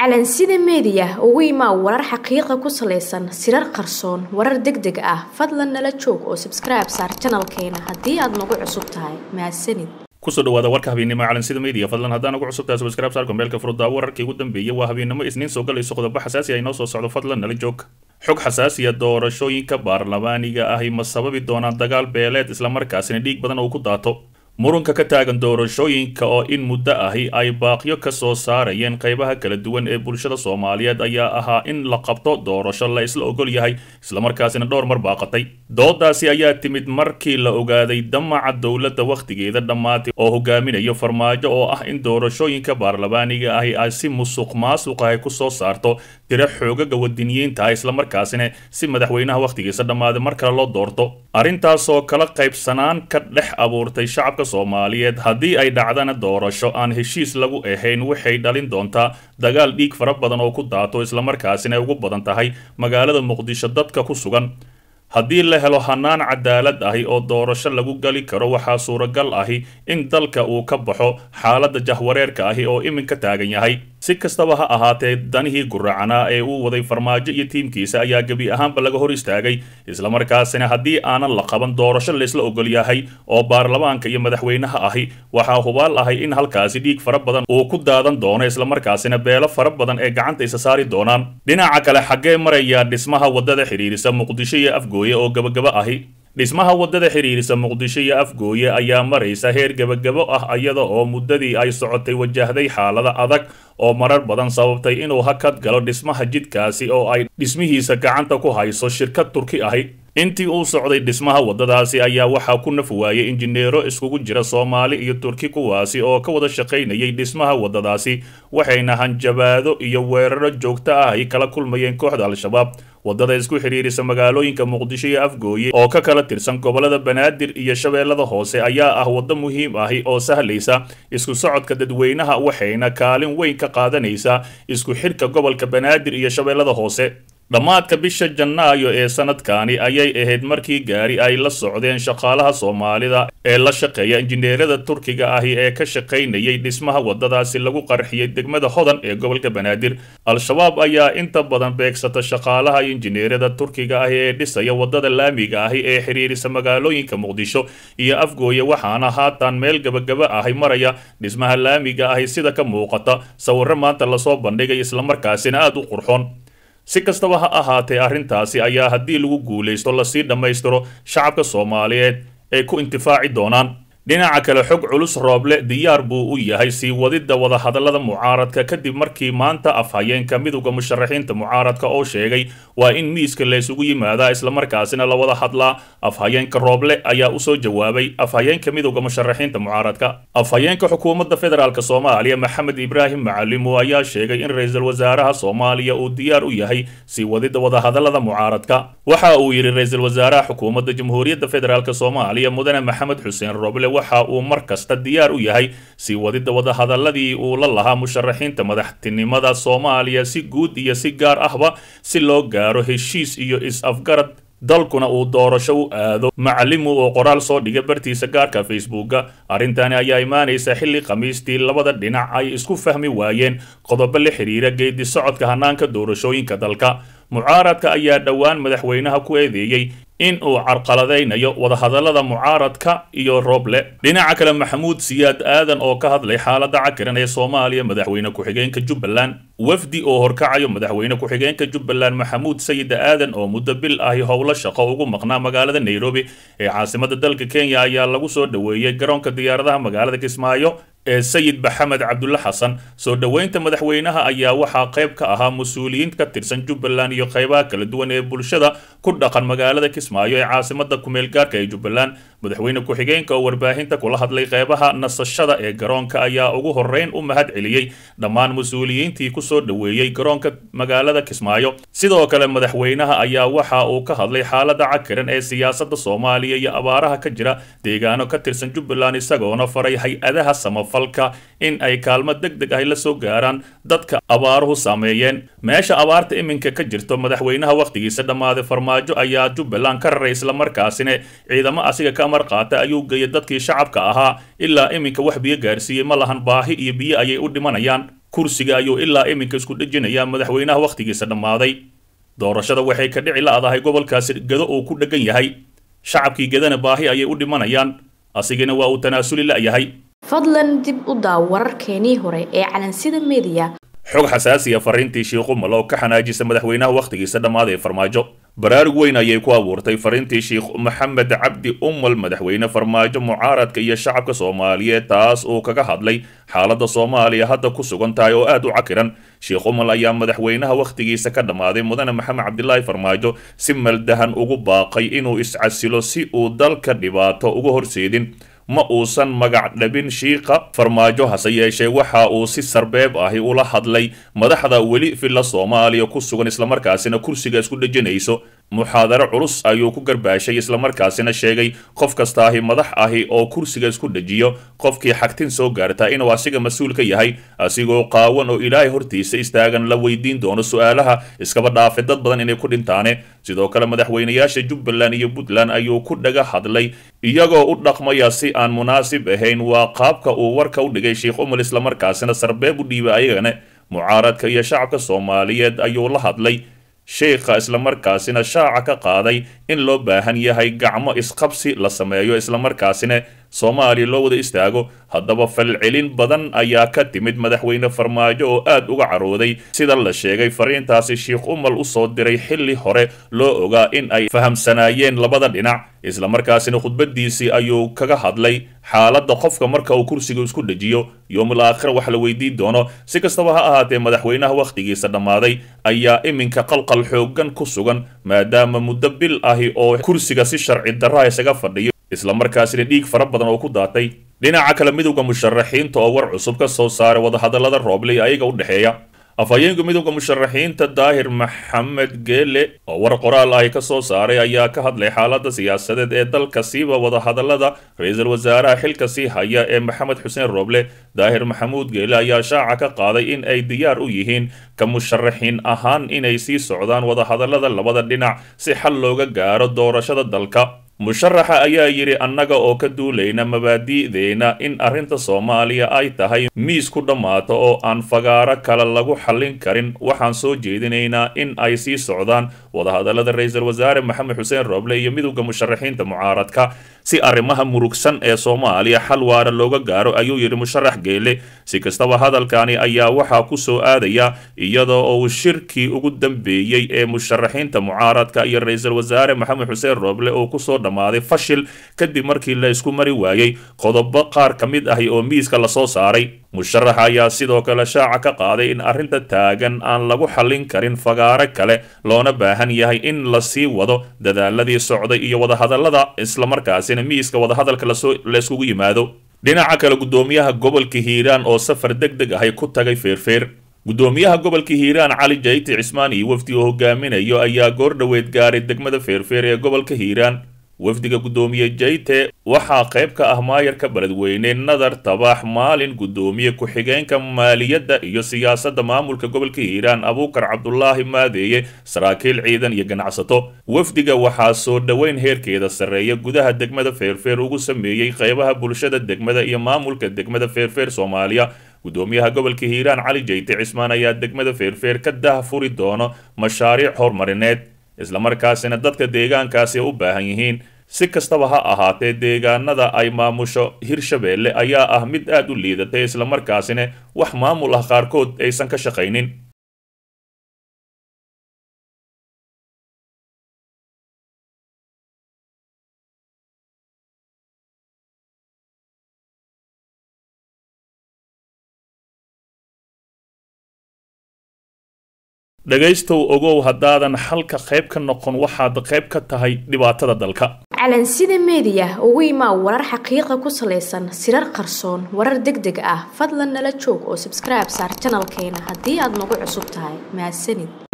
calansida meediya ugu imaa warar xaqiiqa ku salaysan sirar qarsoon warar deg deg ah fadlan nala joog oo sabskribe saar janalkeena haddii aad nagu cusub tahay mahadsanid kusoo dhawaada warka habeennimo calansida media fadlan haddaan ugu cusubtahay subscribe saar kombeelka furuddaa wararkii ugu dambeeyay waa habeennimo isniin soo galayso qodobo xasaasi ay noo soo socdo fadlan nala joog xog xasaasiya doorashooyinka baarlamaaniga ahi ma sababi doonaan dagaal beeleed islamarkaasina dhiig badan oo ku daato murunka ka taagan doorashooyinka oo in muddo ahi ay baaqyo ka soo saarayeen qaybaha kala duwan ee bulshada soomaaliyeed ayaa ahaa in la qabto doorasho la isla ogol yahay islamarkaasina dhowr mar baaqatay doodaasi ayaa timid markii la ogaaday damaca dowladda wakhtigeeda dhammaatay oo hogaaminayo farmaajo oo ah in doorashooyinka baarlamaaniga ahi ay si musuq maasuq ahi ku soo saarto tiro xoogaga wadiniyiinta islamarkaasina si madaxweynaha wakhtigiisa dhammaaday mar kale loo doorto arrintaasoo kala qaybsanaan ka dhex abuurtay shacabka soomaaliyeed haddii ay dhacdana doorasho aan heshiis lagu ahayn waxay dhalin doontaa dagaal dhiig fara badan oo ku daato islamarkaasina ay ugu badan tahay magaalada muqdisho dadka ku sugan haddii la helo hanaan cadaalad ahi oo doorasho lagu gali karo waxaa suuragal ahi in dalka uu ka baxo xaaladda jahwareerka ahi oo iminka taagan yahay si kastaba ha ahaatee danihii guracanaa ee uu waday farmaajo iyo tiimkiisa ayaa gebi ahaanba laga hor istaagay islamarkaasina haddii aanan la qaban doorasho laysla ogol yahay oo baarlamaanka iyo madaxweynaha ahi waxaa hubaal ahay in halkaasi dhiig fara badan uu ku daadan doono islamarkaasina beelo fara badan ee gacanta isa saari doonaan dhinaca kale xaggee maraya dhismaha waddada xidhiirisa muqdisho iyo afgooye oo gabagaba ahi dhismaha waddada xidhiirisa muqdisho iyo afgooye ayaa maraysa heer gebagabo ah iyada oo muddadii ay socotay wajahday xaalada adag oo marar badan sababtay inuu hakad galo dhismaha jidkaasi oo ay dhismihiisa gacanta ku hayso shirkad turki ahi intii uu socday dhismaha waddadaasi ayaa waxaa ku naf waayay injineero iskugu jira soomaali iyo turki kuwaasi oo ka wada shaqaynayay dhismaha waddadaasi waxayna hanjabaado iyo weeraro joogto ah ay kala kulmayeen kooxda al-shabaab waddada isku xidhiirisa magaalooyinka muqdisho iyo afgooye oo ka kala tirsan gobollada banaadir iyo shabeellada hoose ayaa ah waddo muhiim ahi oo sahlaysa isku socodka dadweynaha waxayna kaalin weyn ka qaadanaysaa isku xidhka gobolka banaadir iyo shabeellada hoose dhammaadka bisha janaayo ee sanadkani ayay ahayd markii gaari ay la socdeen shaqaalaha soomaalida ee la shaqeeya injineerada turkiga ahi ee ka shaqaynayay dhismaha waddadaasi lagu qarxiyey degmada hodan ee gobolka banaadir al-shabaab ayaa inta badan beegsata shaqaalaha injineerada turkiga ahi ee dhisaya waddada laamiga ahi ee xidhiirisa magaalooyinka muqdisho iyo afgooye waxaana haatan meel gebagaba ahi maraya dhismaha laamiga ahi sida ka muuqata sawirro maanta lasoo bandhigay islamarkaasina aada u qurxoon si kastaba ha ahaatee arrintaasi ayaa haddii lagu guulaysto lasii dhammaystiro shacabka soomaaliyeed ay ku intifaaci doonaan dhinaca kale xog culus rooble diyaar buu u yahay sii wadidda wadahadallada mucaaradka kadib markii maanta afhayeenka midowda musharaxiinta mucaaradka oo sheegay waa in miiska laysugu yimaadaa islamarkaasina la wada hadlaa afhayeenka rooble ayaa usoo jawaabay afhayeenka midowda musharaxiinta mucaaradka afhayeenka xukuumadda federaalk soomaaliya maxamed ibraahim macalimu ayaa sheegay in ra-iisul wasaaraha soomaaliya uu diyaar u yahay sii wadidda wadahadallada mucaaradka waxa uu yidhi ra-iisul wasaaraha xukuumadda jamhuuriyadda federaalk soomaaliya mudane maxamed xuseen rooble waxa uu mar kasta diyaar u yahay sii wadidda wadahadalladii uu la lahaa musharaxiinta madaxtinimada soomaaliya si guud iyo si gaar ahba si loo gaaro heshiis iyo is-afgarad dalkuna uu doorasho u aado macalimu oo qoraal soo dhiga bartiisa gaarka facebooka arrintani ayaa imaanaysa xilli khamiistii labada dhinac ay isku fahmi waayeen qodobo la xidhiira geedi socodka hanaanka doorashooyinka dalka mucaaradka ayaa dhowaan madaxweynaha ku eedeeyey in uu carqaladaynayo wadahadallada mucaaradka iyo rooble dhinaca kale maxamuud siyaad aadan oo ka hadlay xaaladda cakiran ee soomaaliya madaxweyne ku-xigeenka jubbaland wafdi oo horkacayo madaxweyne ku-xigeenka jubbaland maxamuud sayid aadan oo muddo bil ahi howlo shaqo ugu maqnaa magaalada nairobi ee caasimada dalka kenya ayaa lagu soo dhoweeyey garoonka diyaaradaha magaalada kismaayo ee sayid maxamed cabdulle xasan soo dhoweynta madaxweynaha ayaa waxaa qayb ka ahaa mas-uuliyiin ka tirsan jubbaland iyo qaybaha kala duwan ee bulshada ku dhaqan magaalada kismaayo ee caasimada kumeel gaarka ee jubbaland madaxweyne ku-xigeenka oo warbaahinta kula hadlay qaybaha nasashada ee garoonka ayaa ugu horeyn u mahad celiyey dhammaan mas-uuliyiintii kusoo dhoweeyey garoonka magaalada kismaayo sidoo kale madaxweynaha ayaa waxa uu ka hadlay xaalada cakiran ee siyaasada soomaaliya iyo abaaraha ka jira deegaano ka tirsan jubbaland isagoona faray hay-adaha samafalka in ay kaalmo deg deg ahy la soo gaaraan dadka abaaruhu saameeyeen meesha abaarta iminka ka jirto madaxweynaha wakhtigiisa dhammaaday farmaajo ayaa jubbaland ka raray islamarkaasina ciidamo asiga ka amar qaata ayuu geeyay dadkii shacabka ahaa ilaa iminka wax biyo gaarsiiyey ma lahan baahi iyo biyo ayay u dhimanayaan kursiga ayuu ilaa iminka isku dhejinayaa madaxweynaha wakhtigiisa dhammaaday doorashada waxay ka dhici la-dahay gobolkaasi gedo uu ku dheggan yahay shacabkii gedana baahi ayay u dhimanayaan asigana waa uu tanaasuli la-yahay fadlan dib u daaw wararkeenii hore ee calansida mediya xog xasaasiya fariintii shiikh umal oo ka xanaajisa madaxweynaha wakhtigiisa dhammaaday ee farmaajo baraarug weyn ayay ku abuurtay fariintii sheikh maxamed cabdi umal madaxweyne farmaajo mucaaradka iyo shacabka soomaaliyeed taas uu kaga hadlay xaaladda soomaaliya hadda ku sugan tahay oo aad u cakiran sheikh umal ayaa madaxweynaha wakhtigiisa ka dhammaaday mudane maxamed cabdilaahi farmaajo si maldahan ugu baaqay inuu iscasilo si uu dalka dhibaato uga horseedin ma uusan magac dhabin shiiqa farmaajo hase yeeshee waxa uu si sarbeeb ahi ula hadlay madaxda weli villa soomaaliya ku sugan islamarkaasina kursiga isku dhejinayso muxaadaro culus ayuu ku garbaashay islamarkaasina sheegay qof kasta ahi madax ahi oo kursiga isku dhejiyo qofkii xagtin soo gaarta inuu asiga mas-uul ka yahay asigoo qaawan oo ilaahay hortiisa istaagan la weydiin doono su-aalaha iskaba dhaafe dad badan inay ku dhintaane sidoo kale madaxweynayaasha jubbaland iyo puntland ayuu ku dhaga hadlay iyagoo u dhaqmaya si aan munaasib ahayn waa qaabka uu warka u dhigay sheikh umar islamarkaasina sarbeeb u dhiibay ayagana mucaaradka iyo shacabka soomaaliyeed ayuu la hadlay sheikha islamarkaasina shaaca ka qaaday in loo baahan yahay gacmo isqabsi la sameeyo islamarkaasina soomaaliya loo wada istaago haddaba falcelin badan ayaa ka timid madaxweyne farmaajo oo aad uga carooday sida la sheegay fariintaasi sheikh umal usoo diray xilli hore loo ogaa in ay fahamsanaayeen labada dhinac islamarkaasina khudbadiisii ayuu kaga hadlay xaaladda qofka marka uu kursiga isku dhejiyo yoomul aakhira wax la weydiin doono si kastaba ha ahaatee madaxweynaha wakhtigiisa dhammaaday ayaa iminka qalqal xoogan ku sugan maadaama muddo bil ahi oo kursiga si sharci darra isaga fadhiyo islamarkaasina dhiig fara badan oo ku daatay dhinaca kale midowda musharaxiinta oo war cusub ka soo saaray wadahadallada roobley ayaga u dhexeeya afhayeenka midowda musharaxiinta daahir maxamed geele oo war qoraal ahi ka soo saaray ayaa ka hadlay xaaladda siyaasadeed ee dalka siiba wadahadallada ra-iisul wasaaraha xilka sii haya ee maxamed xuseen rooble daahir maxamuud geele ayaa shaaca ka qaaday in ay diyaar u yihiin ka musharaxiin ahaan inay sii socdaan wadahadallada labada dhinac si xal looga gaaro doorashada dalka musharaxa ayaa yidhi annaga oo ka duulayna mabaadi'deena in arrinta soomaaliya ay tahay miis ku dhammaato oo aan fagaaro kale lagu xallin karin waxaan soo jeedinaynaa in ay sii socdaan wadahadallada ra-iisul wasaare maxamed xuseen rooble iyo midowda musharaxiinta mucaaradka si arrimaha murugsan ee soomaaliya xal waara looga gaaro ayuu yidhi musharax geele si kastaba hadalkani ayaa waxaa ku soo aadaya iyadoo uu shirkii ugu dambeeyey ee musharaxiinta mucaaradka iyo ra-iisul wasaare maxamed xuseen rooble oo kusoo dhammaaday fashil kadib markii la isku mari waayey qodobo qaar ka mid ahi oo miiska lasoo saaray musharaxa ayaa sidoo kale shaaca ka qaaday in arrinta taagan aan lagu xallin karin fagaaro kale loona baahan yahay in la sii wado dadaaladii socday iyo wadahadallada islamarkaasina miiska wadahadalka la iskugu yimaado dhinaca kale guddoomiyaha gobolka hiiraan oo safar deg deg ahay ku tagay feerfeer guddoomiyaha gobolka hiiraan cali jayti cismaan iyo wafdi oo hogaaminayo ayaa goordhoweed gaaray degmada feerfeer ee gobolka hiiraan wafdiga guddoomiye jayte waxaa qayb ka ah maayarka beledweyne nadar tabax maalin guddoomiye ku-xigeenka maaliyadda iyo siyaasadda maamulka gobolka hiiraan abuukar cabdulaahi maadeeye saraakiil ciidan iyo ganacsato wafdiga waxaa soo dhoweyn heerkeeda sarreeya gudaha degmada feerfeer ugu sameeyey qaybaha bulshada degmada iyo maamulka degmada feerfeer soomaaliya guddoomiyaha gobolka hiiraan cali jayte cismaan ayaa degmada feerfeer ka dah furi doono mashaariic horumarineed islamarkaasina dadka deegaankaasi u baahan yihiin si kastaba ha ahaatee deegaanada ay maamusho hirshabeelle ayaa ah mid aad u liidatay islamarkaasina wax maamul ah qaarkood aysan ka shaqaynin dhegaystow ogow haddaadan xalka qayb ka noqon waxaad qayb ka tahay dhibaatada dalka calansida meediya ugu imaa warar xaqiiqa ku salaysan sirar qarsoon warar deg deg ah fadlan nala joog oo sabskribe saar janalkeena haddii aad nagu cusub tahay mahadsanid